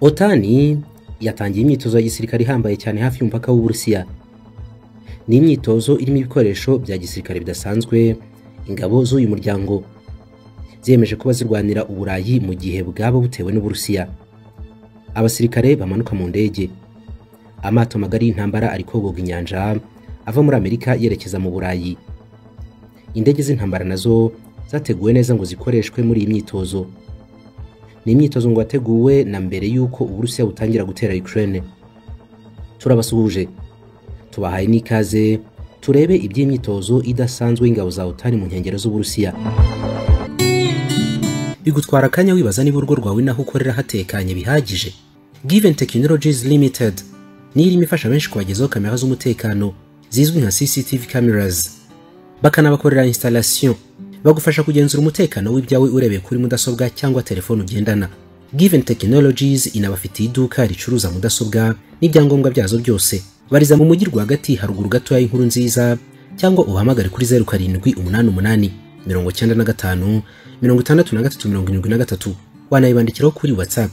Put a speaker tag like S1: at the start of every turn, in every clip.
S1: Otani yatangiye imyitozo ya gisirikare ihambaye cyane hafi y'umupaka w'Uburusiya. Ni imyitozo irimo ibikoresho bya gisirikare bidasanzwe, ingabo z'uyu muryango zemeje kuba zirwanira Uburayi mu gihe bwaba butewe n'Uburusiya. Abasirikare bamanuka mu ndege. Amato magari y'intambara ari kogoga inyanja ava muri Amerika yerekeza mu Burayi. Indege z'intambara nazo zateguwe neza ngo zikoreshwe muri iyi myitozo. Ni imyitozo ngo wateguwe na mbere y'uko Uburusiya butangira gutera Ukraine. Turabasuhuje. Tubahaye n'ikaze turebe iby'imyitozo idasanzwe y'ingabo za OTAN mu nkengero z'Uburusiya. Bigutwara akanya wibaza niba urugo rwawe naho ukorera hatekanye bihagije. Given Technologies Limited niyo irimo ifasha benshi kubagezaho kamera z'umutekano zizwi nka CCTV cameras bakanabakorera installation bagufasha kugenzura umutekano w'ibyawe urebeye kuri mudasobwa cyangwa telefone ugendana Given Technologies inabafitiye iduka ricuruza mudasobwa n'ibyangombwa byazo byose bariza mu mujyi rwagati haruguru gatoya y'inkuru nziza cyangwa uhamagare kuri zeru karindwi umunani umunani mirongo icyenda na gatanu mirongo itandatu na gatatu mirongo irindwi na gatatu wanayibandikiraho kuri whatsapp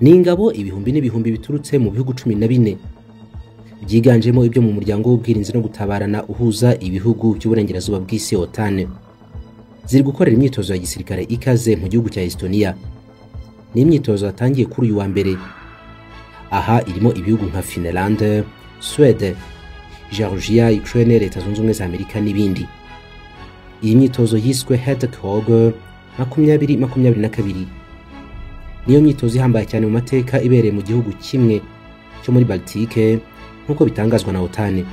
S1: ni ingabo ibihumbi n'ibihumbi biturutse mu bihugu cumi na bine byiganjemo ibyo mu muryango w'ubwirinzi no gutabarana uhuza ibihugu by'uburengerazuba bw'isi otane ziri gukorera imyitozo ya gisirikare ikaze mu gihugu cya estonia ni imyitozo yatangiye kuri uyu wa mbere aha irimo ibihugu nka finland swede georgia ukraine leta zunze ubumwe za amerika n'ibindi iyi myitozo yiswe hedcog makumyabiri makumyabiri na kabiri niyo myitozo ihambaye cyane mu mateka ibereye mu gihugu kimwe cyo muri baltike nk'uko bitangazwa na otane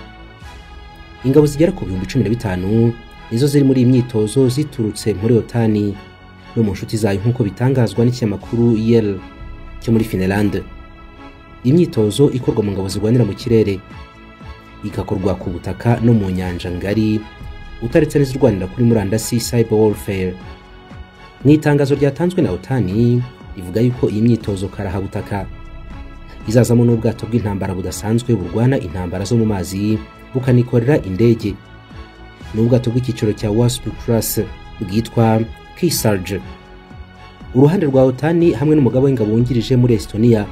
S1: ingabo zigera ku bihumbi cumi na bitanu nizo ziri muri iyi myitozo ziturutse muri otani no mu nshuti zayo nk'uko bitangazwa n'ikinyamakuru yel cyo muri finland imyitozo ikorwa mu ngabo zirwanira mu kirere igakorwa ku butaka no mu nyanja ngari utaretse n'izirwanira kuri murandasi cyber warfare mu itangazo ryatanzwe na otani rivuga yuko iyi myitozo karahabutaka izazamo n'ubwato bw'intambara budasanzwe burwana intambara zo mu mazi bukanikorera indege ni ubwato bw'icyiciro cya wasp class bwitwa kisarge uruhande rwa otani hamwe n'umugabo w'ingabo wungirije muri estonia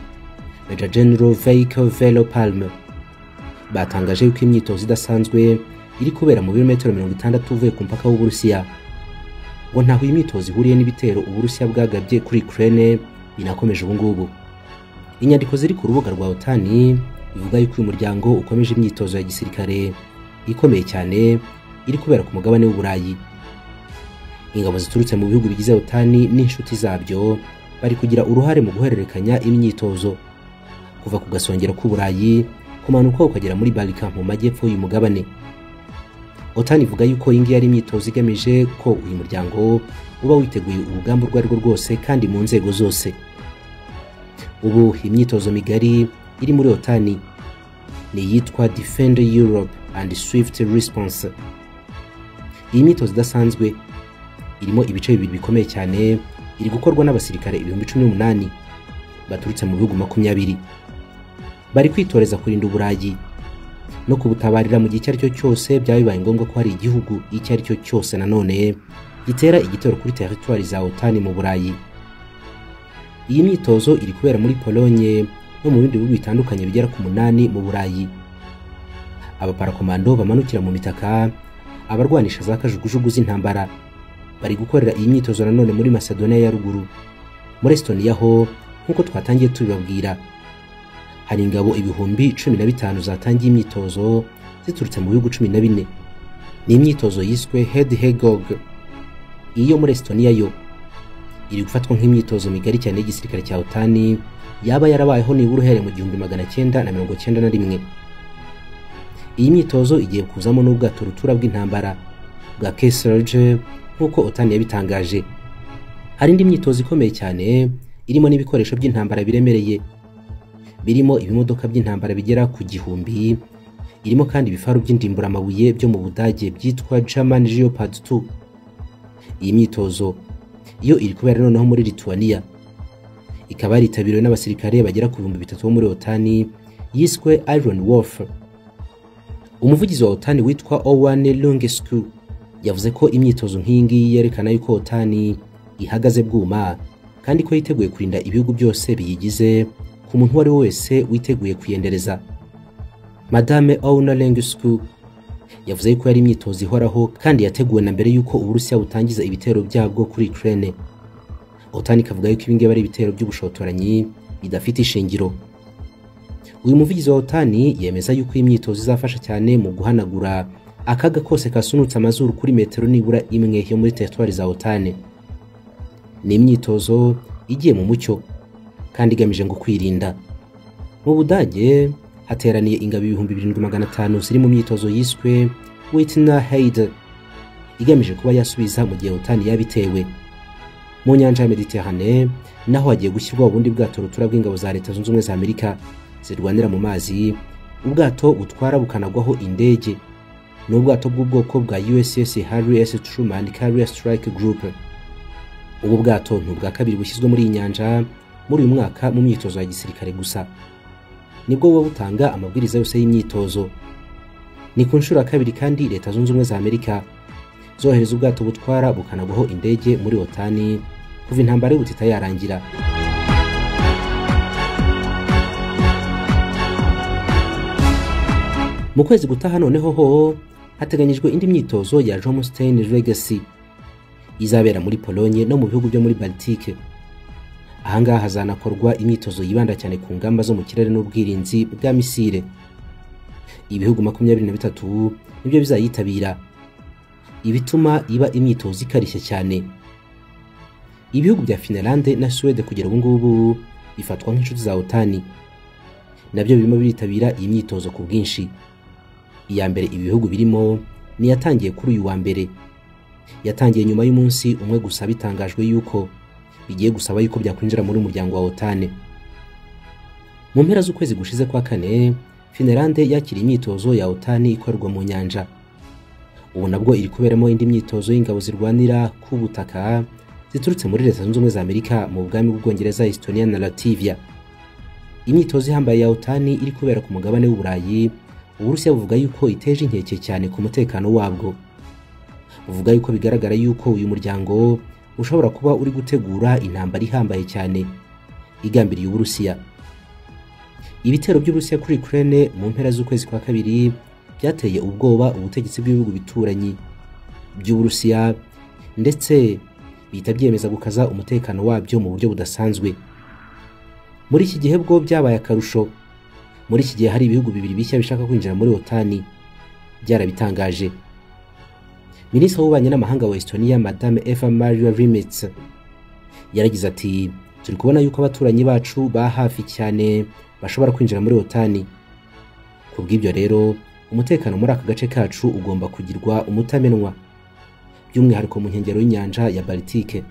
S1: major general veiko velo palme batangaje yuko imyitozo idasanzwe iri kubera mu birometero mirongo itandatu uvuye ku mupaka w'uburusiya ngo ntaho iyi myitozo ihuriye n'ibitero uburusiya bwagabye kuri ukraine binakomeje ubungubu inyandiko ziri ku rubuga rwa otani bivuga yuko uyu muryango ukomeje imyitozo ya gisirikare ikomeye cyane iri kubera ku mugabane w'uburayi ingabo ziturutse mu bihugu bigize otani n'inshuti zabyo bari kugira uruhare mu guhererekanya imyitozo kuva ku gasongero k'uburayi kumanuka ukagera muri barika mu majyepfo y'uyu mugabane otani ivuga yuko iyi ngiyi ari imyitozo igamije ko uyu muryango uba witeguye urugamba urwo ari rwo rwose kandi mu nzego zose ubu imyitozo migari iri muri otani ni iyitwa defend europe and swift response iyi myitozo idasanzwe irimo ibice bibiri bikomeye cyane iri gukorwa n'abasirikare ibihumbi cumi n'umunani baturutse mu bihugu makumyabiri bari kwitoreza kurinda uburayi no kubutabarira mu gihe icyo ari cyo cyose byaba bibaye ngombwa ko hari igihugu icyo ari cyo cyose nanone gitera igitero kuri teritwari za otani mu burayi iyi myitozo iri kubera muri polonye no mu bindi bihugu bitandukanye bigera ku munani mu burayi abaparakomando bamanukira mu mitaka abarwanisha za kajugujugu z'intambara bari gukorera iyi myitozo nanone muri macedonia ya ruguru muri estonia ho nk'uko twatangiye tubibabwira hari ingabo ibihumbi cumi na bitanu zatangiye imyitozo ziturutse mu bihugu cumi na bine ni imyitozo yiswe head hegog iyo muri estonia yo iri gufatwa nk'imyitozo migari cyane y'igisirikare cya otani yaba yarabayeho nibura uhereye mu gihumbi magana cyenda na mirongo cyenda na rimwe iyi myitozo igiye kuzamo n'ubwato rutura bw'intambara bwa keserge nk'uko otani yabitangaje hari indi myitozo ikomeye cyane irimo n'ibikoresho by'intambara biremereye birimo ibimodoka by'intambara bigera ku gihumbi irimo kandi ibifaru by'indimburamabuye byo mu budage byitwa german geopard 2 iyi myitozo iyo iri kubera noneho muri Lituania ikaba yaritabiriwe n'abasirikare bagera ku bihumbi bitatu bo muri Otani yiswe Iron Wolf umuvugizi wa Otani witwa Owen Lungescu yavuze ko imyitozo nk'iyi ngiyi yerekana yuko otani ihagaze bwuma kandi ko yiteguye kurinda ibihugu byose biyigize ku muntu uwo ari we wese witeguye kuyendereza madame auna lengisku yavuze yuko yari imyitozo ihoraho kandi yateguwe na mbere y'uko uburusiya butangiza ibitero byabwo kuri ukraine otani ikavuga yuko ibingibi ari ibitero by'ubushotoranyi bidafite ishingiro uyu muvugizi wa otani yemeza yuko iyi myitozo izafasha cyane mu guhanagura akaga kose kasunutse amazuru kuri metero nibura imwe yo muri teritwari za otani ni imyitozo igiye mu mucyo kandi igamije ngo kwirinda mu budage hateraniye ingabo ibihumbi birindwi magana atanu ziri mu myitozo yiswe witna haid igamije kuba yasubiza mu gihe otani yabitewe mu nyanja ya mediterane naho hagiye gushyirwaho ubundi bwato rutura bw'ingabo za leta zunze ubumwe za amerika zirwanira mu mazi ubwato butwara bukanagwaho indege ni ubwato bw'ubwoko bwa USS Harry S Truman Carrier Strike Group ubu bwato ni ubwa kabiri bushyizwe muri iyi nyanja muri uyu mwaka mu myitozo ya gisirikare gusa nibwo buba butanga amabwiriza yose y'imyitozo ni ku nshuro ya kabiri kandi leta zunze ubumwe za amerika zohereza ubwato butwara bukanagwaho indege muri otani kuva intambara y'ubutita yarangira mu kwezi gutaha noneho ho hateganyijwe indi myitozo ya Jomstein Legacy izabera muri Polonye no mu bihugu byo muri Baltike ahangaha hazanakorwa imyitozo yibanda cyane ku ngamba zo mu kirere n'ubwirinzi bwa misile ibihugu makumyabiri na bitatu nibyo bizayitabira ibituma iba imyitozo ikarishye cyane ibihugu bya Finlande na Suwede kugera ubu ngubu bifatwa nk'inshuti za otani nabyo birimo biritabira iyi myitozo ku bwinshi iya mbere ibi bihugu birimo ni yatangiye kuri uyu wa mbere yatangiye nyuma y'umunsi umwe gusa bitangajwe yuko bigiye gusaba yuko byakwinjira muri umuryango wa otane mu mpera z'ukwezi gushize kwa kane finelande yakira imyitozo ya otani ikorerwa mu nyanja ubu nabwo iri kuberamo indi myitozo y'ingabo zirwanira ku butaka ziturutse muri leta zunze ubumwe za amerika mu bwami bw'ubwongereza estonia na lativia imyitozo ihambaye ya otani iri kubera ku mugabane w'uburayi uburusiya buvuga yuko iteje inkeke cyane ku mutekano wabwo buvuga yuko bigaragara yuko uyu muryango ushobora kuba uri gutegura intambara ihambaye cyane igambiriye uburusiya ibitero by'uburusiya kuri ukraine mu mpera z'ukwezi kwa kabiri byateye ubwoba ubutegetsi bw'ibihugu bituranyi by'uburusiya ndetse bihita byemeza gukaza umutekano wabyo mu buryo budasanzwe muri iki gihe bwo byabaye akarusho muri iki gihe hari ibihugu bibiri bishya bishaka kwinjira muri otani byarabitangaje minisitiri w'ububanyi n'amahanga wa estonia madame eva maria rimitz yaragize ati turi kubona yuko abaturanyi bacu ba hafi cyane bashobora kwinjira muri otani ku bw'ibyo rero umutekano muri aka gace kacu ugomba kugirwa umutamenwa by'umwihariko mu nkengero y'inyanja ya baltike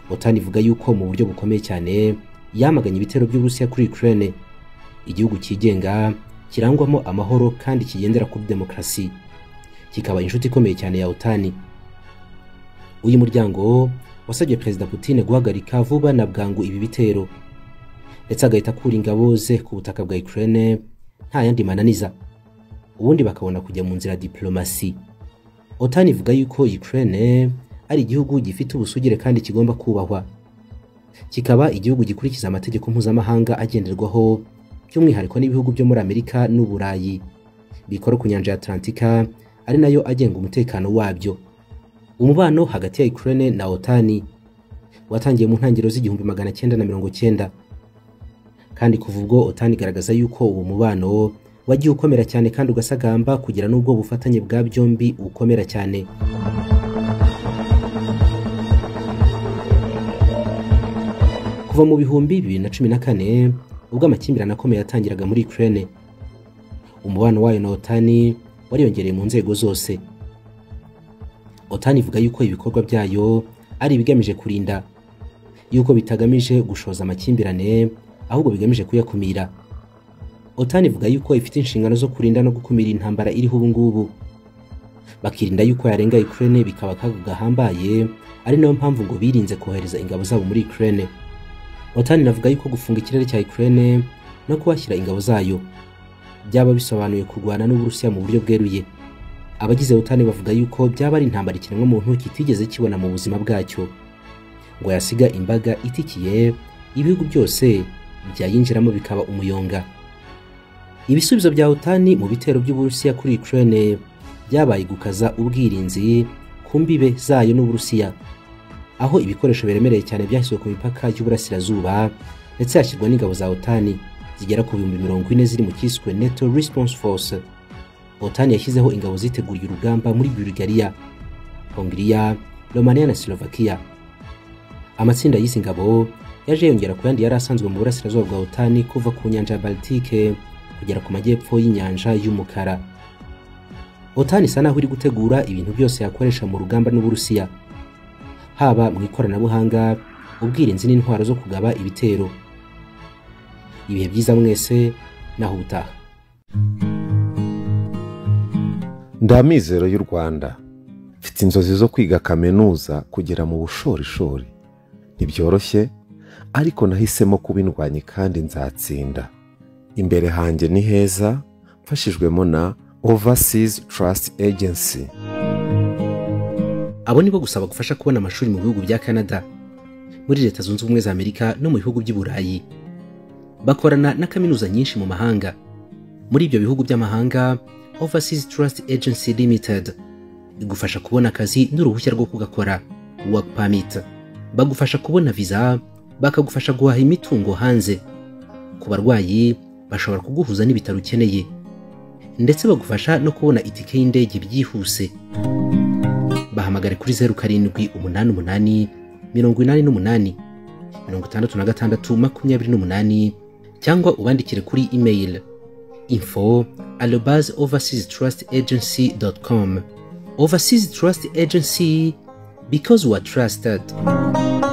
S1: otani ivuga yuko mu buryo bukomeye cyane yamaganye ibitero by'uburusiya kuri ukraine igihugu cyigenga kirangwamo amahoro kandi kigendera kuri demokarasi kikaba inshuti ikomeye cyane ya otani uyu muryango wasabye perezida putine guhagarika vuba na bwangu ibi bitero ndetse agahita akura ingabo ze ku butaka bwa ukraine nta yandi mananiza ubundi bakabona kujya mu nzira ya diplomasi otani ivuga yuko ukraine ari igihugu gifite ubusugire kandi kigomba kubahwa kikaba igihugu gikurikiza amategeko mpuzamahanga agenderwaho by'umwihariko n'ibihugu byo muri amerika n'uburayi bikora ku nyanja ya atlantika ari nayo agenga umutekano wabyo umubano hagati ya ukraine na otani watangiye mu ntangiriro z'igihumbi magana cyenda na mirongo cyenda kandi kuva ubwo otani igaragaza yuko uwo mubano wagiye ukomera cyane kandi ugasagamba kugira n'ubwo bufatanye bwa byombi ukomera cyane kuva mu bihumbi bibiri na cumi na kane ubwo amakimbirane akomeye yatangiraga muri Ukraine umubano wayo na Otani wariyongereye mu nzego zose Otani ivuga yuko ibikorwa byayo ari ibigamije kurinda yuko bitagamije gushoza amakimbirane ahubwo bigamije kuyakumira Otani ivuga yuko ifite inshingano zo kurinda no gukumira intambara iriho ubu ngubu bakirinda yuko yarenga Ukraine bikaba akaga gahambaye ari nayo mpamvu ngo birinze kohereza ingabo zabo muri Ukraine Otani navuga yuko gufunga ikirere cya Ukraine no kuhashyira ingabo zayo byaba bisobanuye kurwana n'Uburusiya mu buryo bweruye abagize butani bavuga yuko byaba ari intambara ikiremwamuntu kitigeze kibona mu buzima bwacyo ngo yasiga imbaga itikiye ibihugu byose byayinjiramo bikaba umuyonga ibisubizo bya utani mu bitero by'uburusiya kuri ukraine byabaye gukaza ubwirinzi ku mbibe zayo n'uburusiya aho ibikoresho biremereye cyane byashyizwe ku mipaka y'uburasirazuba ndetse hashyirwa n'ingabo za otani zigera ku bihumbi mirongo ine ziri mu cyiswe neto response force otani yashyizeho ingabo ziteguriye urugamba muri bulgaria hongiriya romania na slovakia amatsinda y'izi ngabo yaje yongera ku yandi yari asanzwe mu burasirazuba bwa otani kuva ku nyanja ya baltike kugera ku majyepfo y'inyanja y'umukara otani isa naho iri gutegura ibintu byose yakoresha mu rugamba n'uburusiya haba mu ikoranabuhanga ubwirinzi n'intwaro zo kugaba ibitero ibihe byiza mwese naho ubutaha
S2: ndamizero y'u rwanda mfite inzozi zo kwiga kaminuza kugera mu bushorishori ntibyoroshye ariko nahisemo kubindwanya kandi nzatsinda imbere hanjye ni heza mfashijwemo na overseas trust agency
S1: abo nibo gusaba gufasha kubona amashuri mu bihugu bya canada muri leta zunze ubumwe za amerika no mu bihugu by'i burayi bakorana na kaminuza nyinshi mu mahanga muri ibyo bihugu by'amahanga overseas trust agency limited igufasha kubona akazi n'uruhushya rwo kugakora work permit bagufasha kubona viza bakagufasha guhaha imitungo hanze ku barwayi bashobora kuguhuza n'ibitaro ukeneye ndetse bagufasha no kubona itike y'indege byihuse bahamagare kuri zeru karindwi umunani umunani mirongo inani n'umunani mirongo itandatu na gatandatu makumyabiri n'umunani cyangwa ubandikire kuri email info arobaz overseas trust agency dot com overseas trust agency because we are trusted